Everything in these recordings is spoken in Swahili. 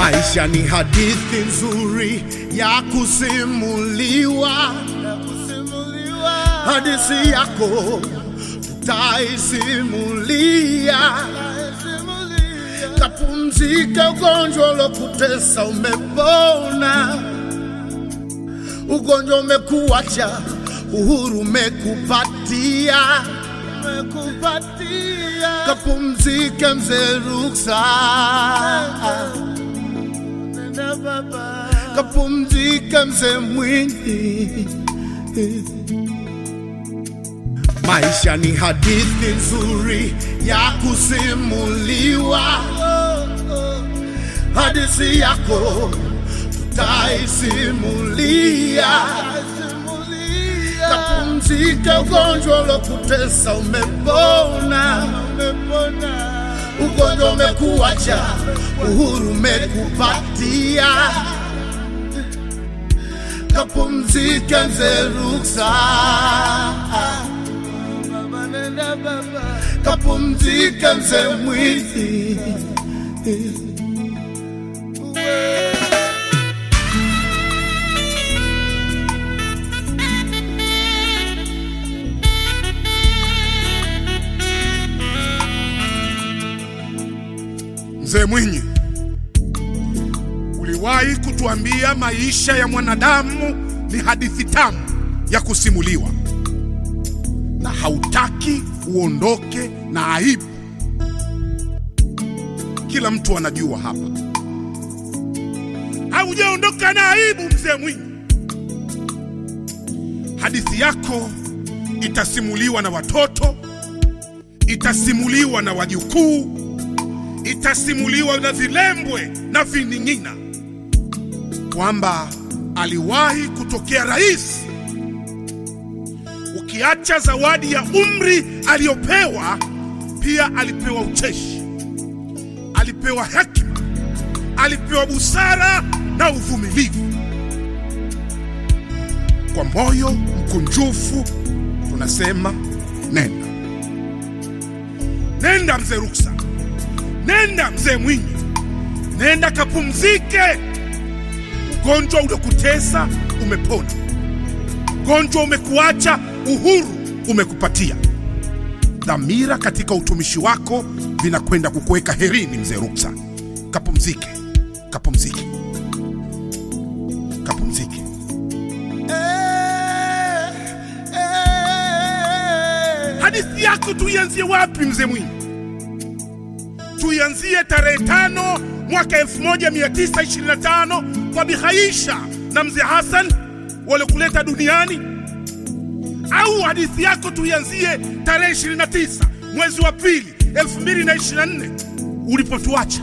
Maisha ni hadithi nzuri ya kusimuliwa, hadithi yako tutaisimulia. Kapumzika, ugonjwa ulokutesa umepona, ugonjwa umekuacha, uhuru umekupatia, kapumzika mzee Ruksa, kapumzika mzee Mwinyi. Maisha ni hadithi nzuri ya kusimuliwa, hadithi yako tutaisimulia. Kapumzika, ugonjwa ulokutesa umepona, ugonjwa umekuacha, uhuru umekupatia. Kapumzika mzee Ruksa, kapumzika mzee Mwinyi. Mzee Mwinyi, uliwahi kutuambia maisha ya mwanadamu ni hadithi tamu ya kusimuliwa, na hautaki uondoke na aibu. Kila mtu anajua hapa, haujaondoka na aibu. Mzee Mwinyi, hadithi yako itasimuliwa na watoto, itasimuliwa na wajukuu itasimuliwa na vilembwe na vining'ina kwamba aliwahi kutokea rais. Ukiacha zawadi ya umri aliyopewa, pia alipewa ucheshi, alipewa hekima, alipewa busara na uvumilivu. Kwa moyo mkunjufu tunasema nenda, nenda mzee Ruksa. Nenda mzee Mwinyi, nenda kapumzike. Ugonjwa uliokutesa umepona, ugonjwa umekuacha, uhuru umekupatia. Dhamira katika utumishi wako vinakwenda kukuweka herini. Mzee Ruksa, kapumzike, kapumzike, kapumzike. Hadithi yako tuianzie wapi mzee Mwinyi? tuianzie tarehe tano mwaka 1925 kwa Bihaisha na mzee Hassan waliokuleta duniani, au hadithi yako tuianzie tarehe 29 mwezi wa pili 2024 ulipotuacha?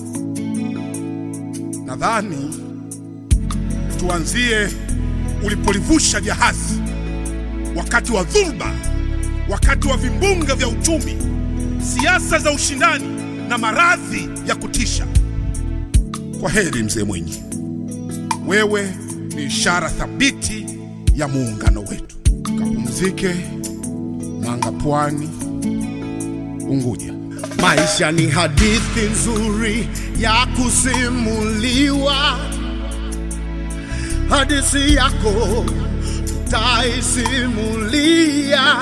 Nadhani tuanzie ulipolivusha jahazi wakati wa dhulba, wakati wa vimbunga vya uchumi, siasa za ushindani na maradhi ya kutisha. Kwa heri mzee Mwinyi, wewe ni ishara thabiti ya muungano wetu. Kapumzike Manga, Pwani, Unguja. Maisha ni hadithi nzuri ya kusimuliwa, hadithi yako tutaisimulia.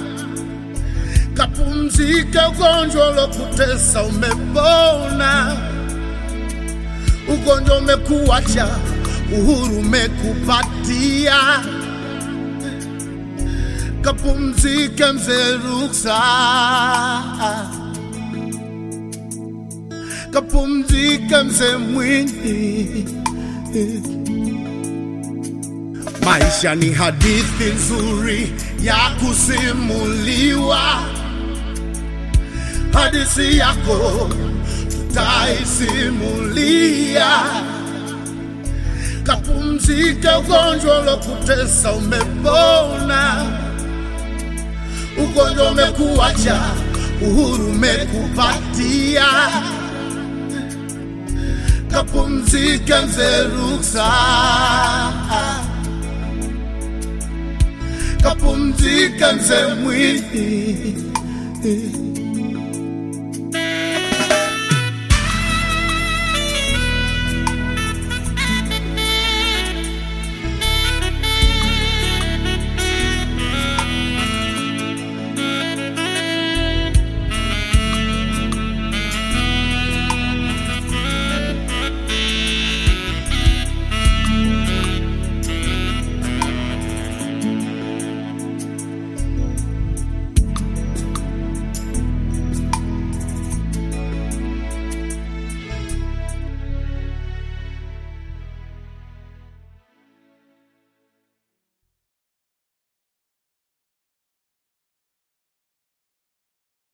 Kapumzika, ugonjwa ulokutesa umepona, ugonjwa umekuacha, uhuru umekupatia. Kapumzika mzee Ruksa, kapumzika mzee Mwinyi. Maisha ni hadithi nzuri ya kusimuliwa, hadithi yako tutaisimulia. Kapumzika, ugonjwa ulokutesa umepona, ugonjwa umekuacha, uhuru umekupatia. Kapumzika mzee Ruksa, kapumzika mzee Mwinyi.